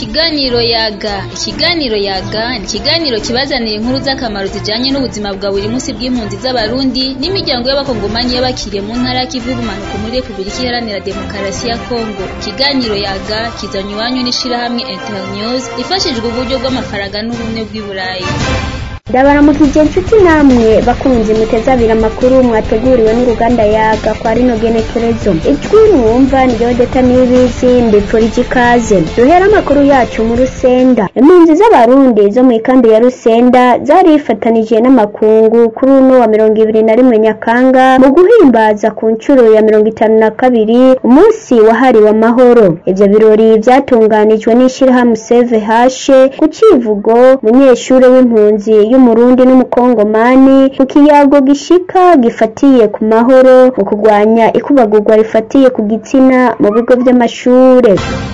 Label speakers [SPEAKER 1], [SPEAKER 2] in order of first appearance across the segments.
[SPEAKER 1] Ikiganiro yaga ikiganiro yaga ni ikiganiro kibazanira inkuru z'akamaro zijanye n'ubuzima bwa buri munsi bw'impunzi z'abarundi n'imiryango y'abakongomani y'abakiriye mu ntara y'ikivu y'ubumanuko muri repubulika iharanira demokarasi ya kongo ikiganiro yaga kizanywa iwanyu n'ishirahamwe internews ifashijwe uburyo bw'amafaranga n'ubumwe bw'i burayi
[SPEAKER 2] ndabaramukije inshuti namwe bakunze muteze abiri amakuru mwateguriwe n'uruganda yaga kwa rino genekerezo ijwi mwumva niyo deta n'ibizi mbipfurije ikaze duhera amakuru yacu mu rusenda impunzi z'abarundi zo mu ikambi ya rusenda zarifatanije n'amakungu kuri uno wa mirongo ibiri na rimwe nyakanga mu guhimbaza ku nshuro ya mirongo itanu na kabiri umunsi wahariwe amahoro ivyo birori vyatunganijwe n'ishirahamwe save hashe ku civugo munyeshure w'impunzi y'umurundi n'umukongomani mu kiyago gishika gifatiye ku mahoro mu kurwanya ikubagurwa rifatiye ku gitsina mu bigo vy'amashure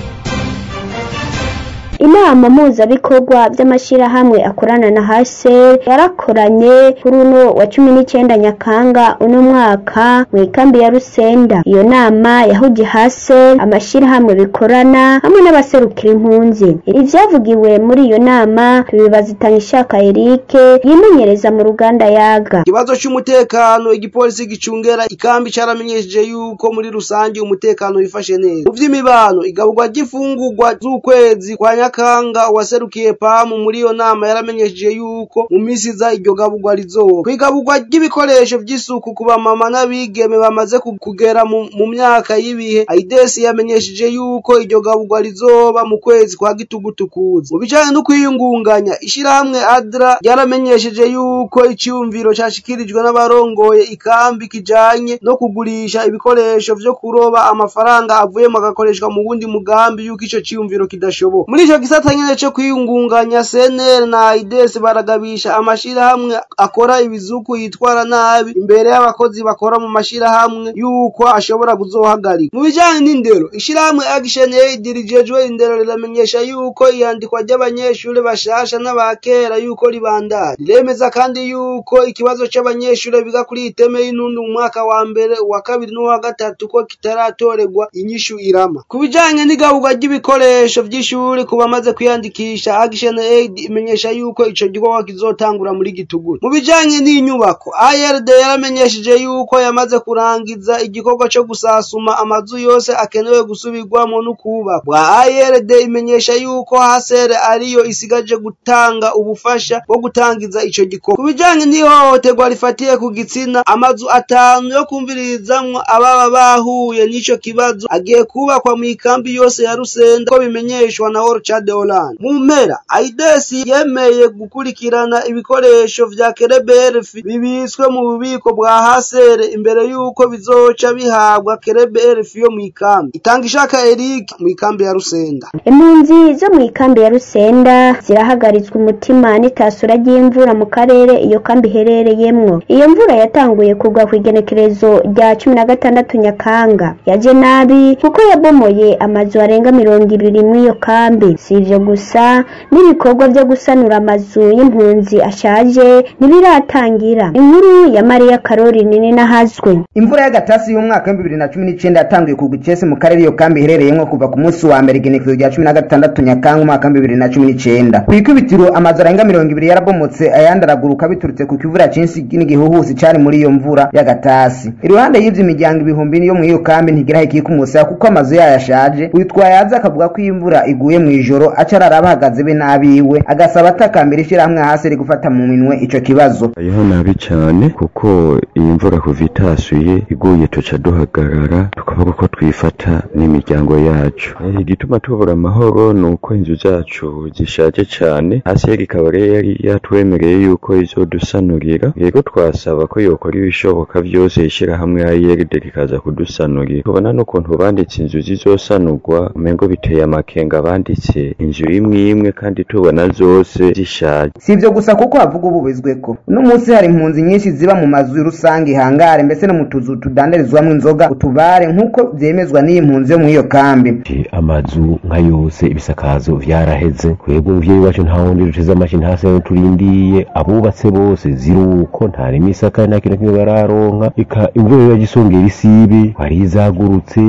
[SPEAKER 2] inama mpuzabikorwa by'amashyirahamwe akorana na hase yarakoranye kuri uno wa cumi n'icyenda nyakanga uno mwaka mu ikambi ya rusenda iyo nama yahuje hase amashyirahamwe bikorana hamwe n'abaserukira impunzi ivyavugiwe muri iyo nama tubibaza itangishaka erike yimenyereza mu ruganda yaga
[SPEAKER 3] ikibazo cy'umutekano igipolisi gicungera ikambi caramenyesheje yuko muri rusange umutekano wifashe neza mu vy'imibano igaburwa ry'imfungurwa z'ukwezi kwa nyakanga waserukiye pamu muri iyo nama yaramenyesheje yuko mu minsi iza iryo gaburwa rizoba kwigaburwa ry'ibikoresho vy'isuku ku bamama n'abigeme bamaze kugera mu, mu myaka y'ibihe aidesi yamenyesheje yuko iryo gaburwa rizoba mu kwezi kwa gitugutukuza mu bijanye no kwiyungunganya ishirahamwe adra ryaramenyesheje yuko iciyumviro cashikirijwe n'abarongoye ikambi kijanye no kugurisha ibikoresho vyo kuroba amafaranga avuyemo agakoreshwa mu wundi mugambi yuko ico ciyumviro kidashoboka muri ico gisata nyene co kwiyungunganya CNL na AIDS baragabisha amashirahamwe akora ibizuku yitwara nabi imbere y'abakozi bakora mu mashirahamwe yuko ashobora kuzohagarika mu bijanye n'indero ishirahamwe Action Aid rijejwe indero riramenyesha yuko iyandikwa ry'abanyeshure bashasha n'abakera yuko ribandanya riremeza kandi yuko ikibazo c'abanyeshure biga kuri iteme y'intundu mu mwaka wa mbere uwa kabiri n'uwa gatatu ko kitaratorerwa inyishu irama ku bijanye n'igaburwa ry'ibikoresho vy'ishuri ku bamaze kwiyandikisha Action Aid imenyesha yuko ico gikorwa kizotangura muri gitugutu mu bijanye n'inyubako ARD yaramenyesheje yuko yamaze kurangiza igikorwa co gusasuma amazu yose akenewe gusubirwamo no kubakwa ARD imenyesha yuko hasere ariyo isigaje gutanga ubufasha bwo gutangiza ico gikorwa ku bijanye n'ihohoterwa rifatiye ku gitsina amazu atanu yo kumvirizamwo ababa bahuye n'ico kibazo agiye kubakwa mu ikambi yose ya Rusenda ko bimenyeshwa na Orchard Holland mu mpera AIDS yemeye gukurikirana ibikoresho vya Kereberf bibitswe mu bubiko bwa Hasere imbere yuko bizoca bihabwa Kereberf yo mu ikambi itanga ishaka Eric mu ikambi ya Rusenda
[SPEAKER 2] impunzi zo mu ikambi ya rusenda zirahagaritswe umutima n'itasura ry'imvura mu karere iyo kambi iherereyemwo iyo mvura yatanguye kugwa ku igenekerezo rya cumi na gatandatu nyakanga yaje nabi kuko yabomoye amazu arenga mirongo ibiri muri iyo kambi si ivyo gusa n'ibikorwa vyo gusanura amazu y'impunzi ashaje ntibiratangira inkuru ya mariya karori nini nahazwe
[SPEAKER 4] imvura y'agatasi y'umwaka w'ibihumbi bibiri na cumi n'icyenda yatanguye kugwa icese mu karere iyo kambi iherereyemwo kuva ku munsi wa mbere igenekerezo rya cumi na gatandatu nyakanga umwaka w'ibihumbi bibiri na cumi n'icyenda ku ikubitiro amazu arenga mirongo ibiri yarabomotse ayandi araguruka biturutse ku kivura cinshi n'igihuhusi cari muri iyo mvura y'agatasi iruhande y'ivyo imiryango ibihumbi yo mu iyo kambi ntigiraho ikikumusaya kuko amazu yayo ashaje witwaye aza akavuga ko iyo imvura iguye mu ijoro aca arara bahagaze be n'abiwe agasaba atakambira ishirahamwe hasi ri gufata mu minwe ico kibazo
[SPEAKER 5] hariho nabi cane kuko iyi mvura kuva itasuye iguye tuca duhagarara tukavuga ko twifata n'imiryango yacu igituma tubura amahoro ni uko inzu zacu zishaje cane hasi yari ikaba rero yari yatwemereye yuko izodusanurira rero twasaba ko yokora ibishoboka vyose ishirahamwe ayeride rikaza kudusanurira tubona n'ukuntu banditse inzu zizosanurwa umengo biteye amakenga banditse inzu imwe imwe kandi tubona zose zishaje
[SPEAKER 4] si ivyo gusa kuko havuga ububizweko uno munsi hari impunzi nyinshi ziba mu mazu rusange ihangare mbese no mu tuzu tudandarizwamwo inzoga utubare nk'uko vyemezwa n'iyi mpunzi yo muri iyo kambi
[SPEAKER 6] amazu nka yose ibisakazo vyaraheze twebwe muvyeyi wacu nta wundi duteze amashi ntase ayo turindiye abubatse bose ziruko nta n'imisaka nta kintu kimwe bararonka ika imvura yagisongera isibe hari izagurutse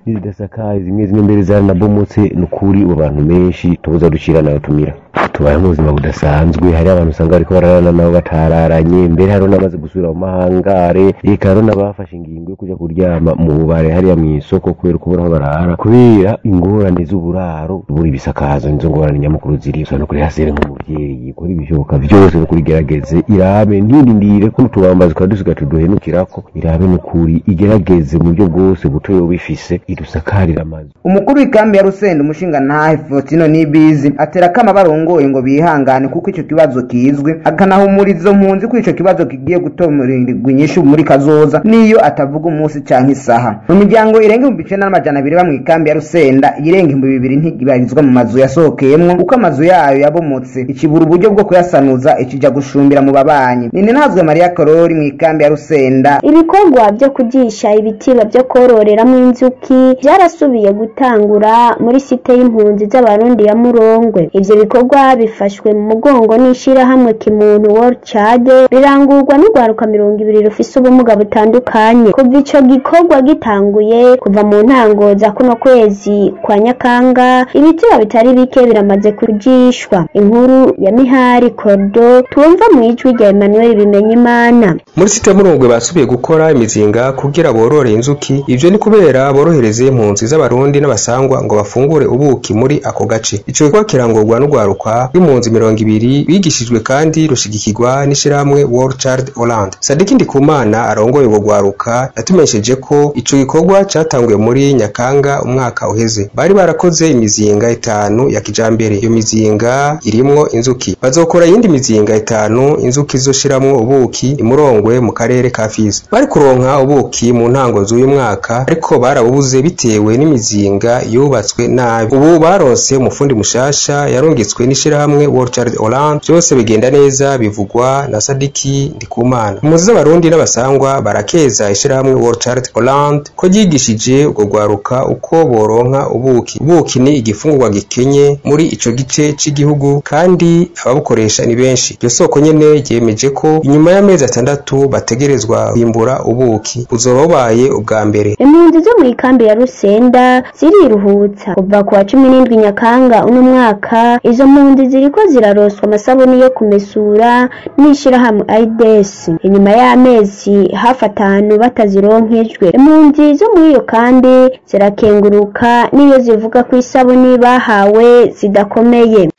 [SPEAKER 6] n'izidasakaye zimwe zimwe mbere zaranabomotse ni ukuri ubu abantu benshi tubuza ducira nayo tumira tubayeho mu buzima budasanzwe hari abantu usanga bariko bararana nabo batararanye mbere hariho n'amaze gusubira mu mahangare reka hariho n'abafashe ingingo yo kuja kuryama mu bubare hariya mw'isoko kubera ukubura aho barara kubera ingorane z'uburaro buri ibisakazo nizo ngorane nyamukuru ziri usanga kuri hasere nk'umuvyeyi kora ibishoboka vyose no kurigerageze irabe ntirindire ko n'utubambazi tukaba dusigaye tuduhenukirako irabe n'ukuri igerageze mu buryo bwose buto yoba ifise idusakarire amazu
[SPEAKER 4] umukuru w'ikambi ya rusenda umushinga ntahe fotino n'ibizi atera akama barongoye ngo bihangane kuko ico kibazo kizwi akanahumuriza izo mpunzi ko ico kibazo kigiye gutomurirwa inyishu muri kazoza niyo atavuga umunsi canke isaha mu miryango irenga ibihumbi icenda n'amajana abiri ba mw'ikambi ya rusenda irenga ibihumbi bibiri ntibarizwa mu mazu yasohokeyemwo kuko amazu yayo yabomotse ikibura uburyo bwo kuyasanuza ikija gushumbira mu babanyi nini ntazwe mariya korori mw'ikambi ya rusenda
[SPEAKER 2] ibikorwa byo kugisha ibitiba byo kororeramo inzuki byarasubiye gutangura muri site y'impunzi z'abarundi ya murongwe ivyo bikorwa bifashwe mu mugongo n'ishirahamwe kimuntu world chad birangurwa n'urwaruka mirongo ibiri rufise ubumuga butandukanye kuva ico gikorwa gitanguye kuva mu ntango za kuno kwezi kwa nyakanga ibitiba bitari bike biramaze kujishwa inkuru ya mihari kordo twumva mu ijwi rya emmanuel bimenyimana
[SPEAKER 7] muri site murungwe basubiye gukora imizinga kugira borore inzuki ivyo ni kubera borohereze impunzi z'abarundi n'abasangwa ngo bafungure ubuki muri ako gace ico gikorwa kirangurwa n'urwaruka rw'impunzi mirongo ibiri bigishijwe kandi rushigikirwa n'ishirahamwe World Child Holland Sadiki Ndikumana arongoye urwo rwaruka yatumenyesheje ko ico gikorwa catanguye muri Nyakanga umwaka uheze bari barakoze imizinga itanu ya kijambere iyo mizinga irimwo inzuki bazokora iyindi mizinga itanu inzuki zoshiramwo ubuki imurongwe mu karere ka Fizi bari kuronka ubuki mu ntango z'uyu mwaka ariko barabubuze bitewe n'imizinga yubatswe nabi ubu baronse umufundi mushasha yarungitswe n'ishirahamwe World Child Holland byose bigenda neza bivugwa na Sadiki Ndikumana impunzi z'abarundi n'abasangwa barakeza ishirahamwe World Child Holland ko ryigishije urwo rwaruka uko boronka ubuki ubuki ni igifungurwa gikenye muri ico gice c'igihugu kandi ababukoresha ni benshi iryo soko nyene ryemeje ko inyuma y'amezi atandatu bategerezwa kwimbura ubuki buzoba bubaye ubwa mbere
[SPEAKER 2] impunzi zo mu ikambi ya rusenda ziriruhutsa kuva ku wa cumi n'indwi nyakanga uno mwaka izo mpunzi ziriko ziraroswa amasabuni yo kumesura n'ishirahamwe aides inyuma y'amezi hafi atanu batazironkejwe impunzi zo muri iyo kandi zirakenguruka n'iyo zivuga ko isabuni bahawe zidakomeye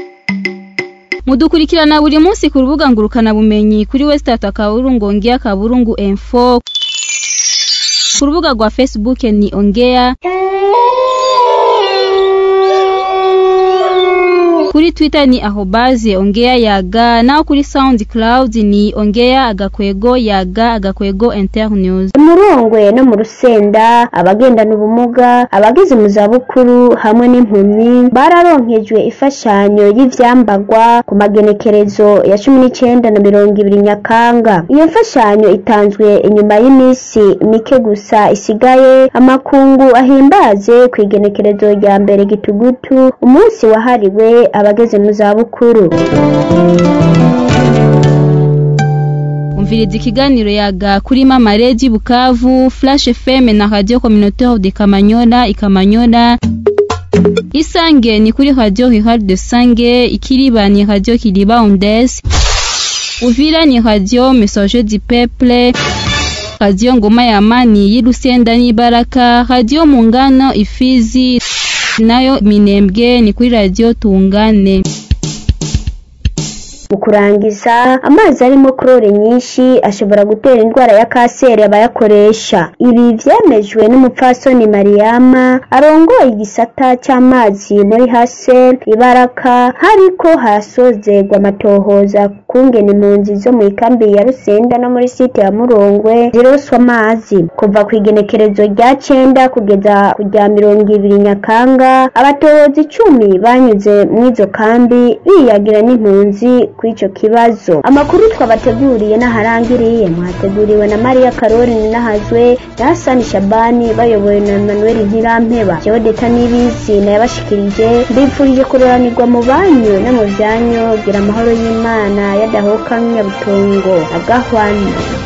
[SPEAKER 1] mudukurikirana buri munsi ku rubuga ngurukana bumenyi kuri wesitata kaburungu ongea kaburungu info ku rubuga rwa facebook ni ongea kuri twitter ni ahobaze ongea yaga naho kuri soundcloud ni ongea agakwego yaga agakwego internews
[SPEAKER 2] umurongwe no mu rusenda abagendana ubumuga abageze mu zabukuru hamwe n'impumyi bararonkejwe imfashanyo y'ivyambagwa ku magenekerezo ya cumi n'icenda na mirongo ibiri nyakanga iyo mfashanyo itanzwe inyuma y'iminsi mike gusa isigaye amakungu ahimbaze ku igenekerezo rya mbere gitugutu umunsi wahariwe abageze mu zabukuru
[SPEAKER 1] umviriza ikiganiro yaga kuri mama redi bukavu flash fm na radio communautaire de kamanyola ikamanyola isange ni kuri radio rural de sange ikiriba ni radio kiriba ondes uvira ni radio message du peuple radio ngoma ya amani y'irusenda n'ibaraka radio mungano ifizi nayo minembwe ni kuri radio tungane
[SPEAKER 2] mu kurangiza amazi arimo korore nyinshi ashobora gutera indwara ya kanseri abayakoresha ibi vyemejwe n'umupfasoni mariyama arongoye igisata c'amazi muri hasel ibaraka hariko hasozegwa amatohoza kungena impunzi zo mu ikambi ya rusenda no muri site ya murongwe ziroswa amazi kuva ku igenekerezo rya cenda kugeza ku rya mirongo ibiri nyakanga abatohozi icumi banyuze mw'izo kambi biyagira n'impunzi kw'ico kibazo amakuru twabateguriye n'aharangiriye mwateguriwe na mariya karori nahazwe na hasani shabani bayobowe na manuel ntirampeba jeodeta n'ibizi nayabashikirije mbifurije kuroranirwa mu banyu no mu vyanyu gira amahoro y'imana yadahoka nk'inyabutongo agahwana